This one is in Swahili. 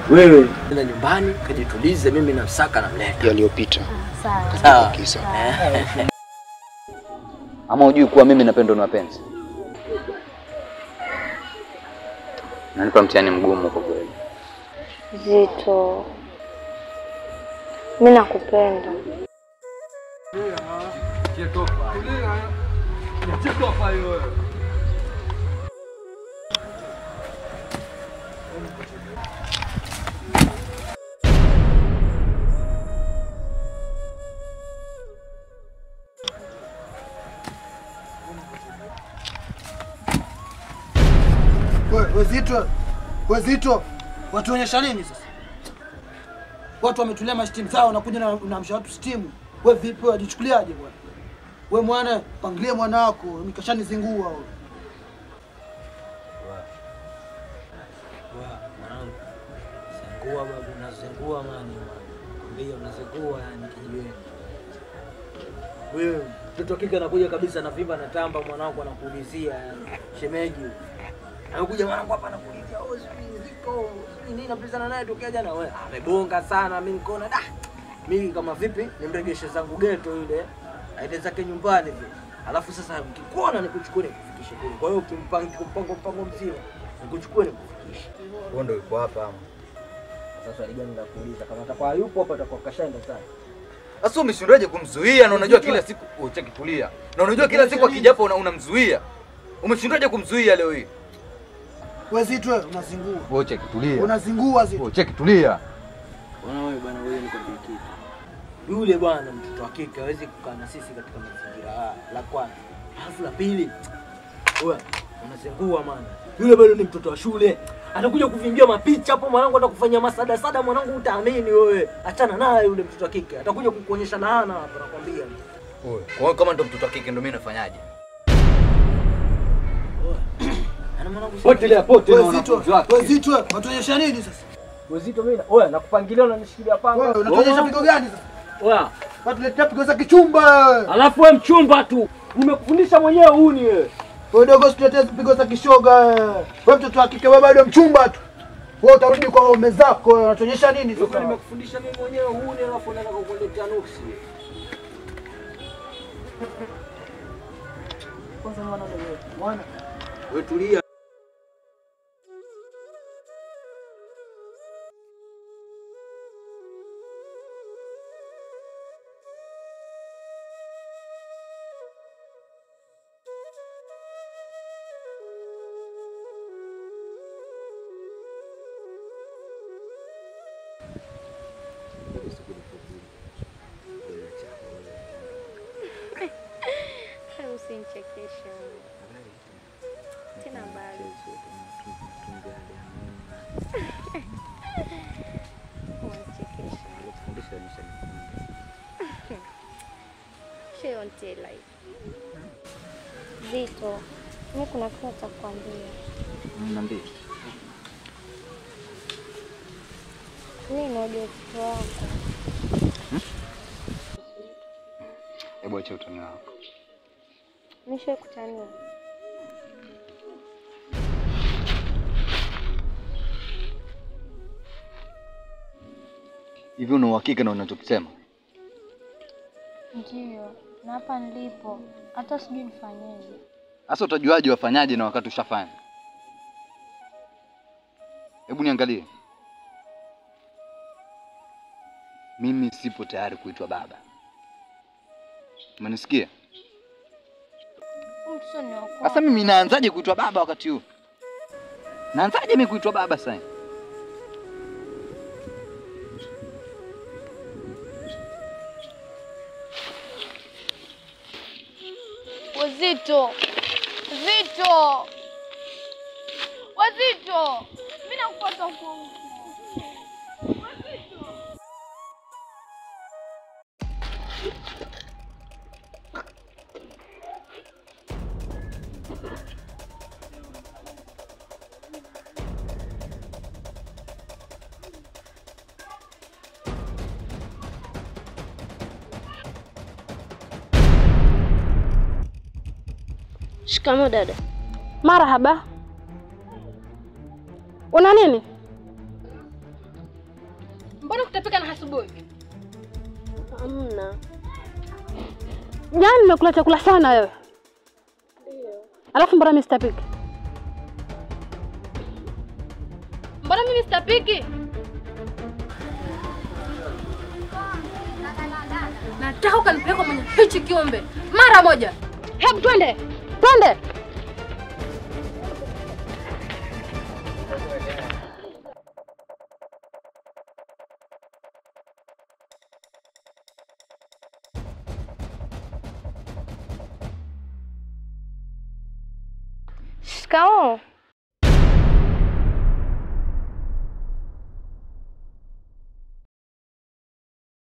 Wewe nenda nyumbani kajitulize, mimi namsaka namleta. Yaliyopita Sawa. Sawa. kisa. Eh. Ama hujui kuwa mimi napendwa na wapenzi? Nanipa mtihani mgumu kwa kweli. Zito, mi nakupenda. We- Wezito, Wezito, watuonyesha nini sasa? Watu wametulia mashtimu zao, unakuja na unaamsha watu stimu. We vipi, wajichukuliaje bwana? We mwana, pangilie mwana wako, mikashanizingua wewe. Mwanangu, zingua babu, unazingua mani, kwambia unazingua yani kijiweni. Wewe mtoto kike anakuja kabisa anavimba na tamba, mwanangu anakuulizia yani shemeji. Anakuja mwanangu hapa anakuulizia, oh sijui ziko sijui nini napizana naye tokea jana. Wewe amebonga sana, mimi nikaona da. Mimi kama vipi nimregeshe zangu geto yule aende zake nyumbani vile. Alafu sasa mkikuona nikuchukue nikufikishe kule. Kwa hiyo ukimpango mpango mpango mzima nikuchukue nikufikishe. Huo ndio yuko hapa ama. Sasa swali gani la kuuliza? Kama atakuwa yupo hapa atakuwa kashaenda sana. Sasa umeshindaje kumzuia na unajua kila siku oh, cheki tulia. Na unajua kila siku akijapo una- unamzuia. Umeshindaje kumzuia leo hii? Wezito, we, unazingua. Wewe cheki tulia. Unazingua Zito. Wewe cheki tulia. Bwana wewe bwana wewe nikwambie kitu. Yule bwana mtoto wa kike hawezi kukaa na sisi katika mazingira haya. La kwanza. Alafu la pili. Wewe unazingua maana. Yule bado ni mtoto wa shule. Atakuja kuvimbia mapicha hapo mwanangu atakufanyia masada sada mwanangu utaamini wewe. Achana naye yule mtoto wa kike. Atakuja kukuonyesha laana hapa nakwambia. Wewe, Kwa hiyo kama ndo mtoto wa kike ndo mimi nafanyaje? Ana mwanangu Potelea pote na Wezito, wanafunzi wake. Wezito, we, watuonyesha nini sasa? Wazito mimi. Oya nakupangilia unanishikilia panga. Wewe unatuonyesha pigo gani sasa? Oya. Watuletea pigo za kichumba wewe. Alafu wewe mchumba tu. Nimekufundisha mwenyewe huni wewe. Wewe dogo usituletee pigo za kishoga wewe. Wewe mtoto wa kike wewe bado mchumba tu. Wewe utarudi kwa waume zako, wewe unatuonyesha nini Ndio sasa? nimekufundisha mimi mwenyewe huni alafu unaenda kukuletea nuksi. Kwanza mwana wewe. Mwana. Wewe tulia. Usinichekeshe tena bado. Unanichekesha. She won't tell lie. Zito, mimi kuna kitu cha kukwambia. Niambie. Mimi ni ujauzito wako. Hebu acha utani wako. Nishakutania. Hivi una uhakika na unachokisema? Ndiyo, na hapa nilipo hata sijui nifanyeje. Sasa utajuaje wafanyaje na wakati ushafanya? Hebu niangalie. Mimi sipo tayari kuitwa baba. Umenisikia? Huyu mtoto ni wa Sasa kwangu. mimi naanzaje kuitwa baba wakati huu? Naanzaje mimi kuitwa baba sasa? Wazito, Zito, Wazito, mimi nakupata kwa Shikamo dada. Marahaba. Una nini? Mbona kutapika na asubuhi? Hamna. Jana nimekula chakula sana wewe. Alafu mbona mimi sitapiki? Mbona mimi sitapiki? Nataka ukanipeleka mwenye hichi kiumbe mara moja. Hebu twende, twende. Shikamoo.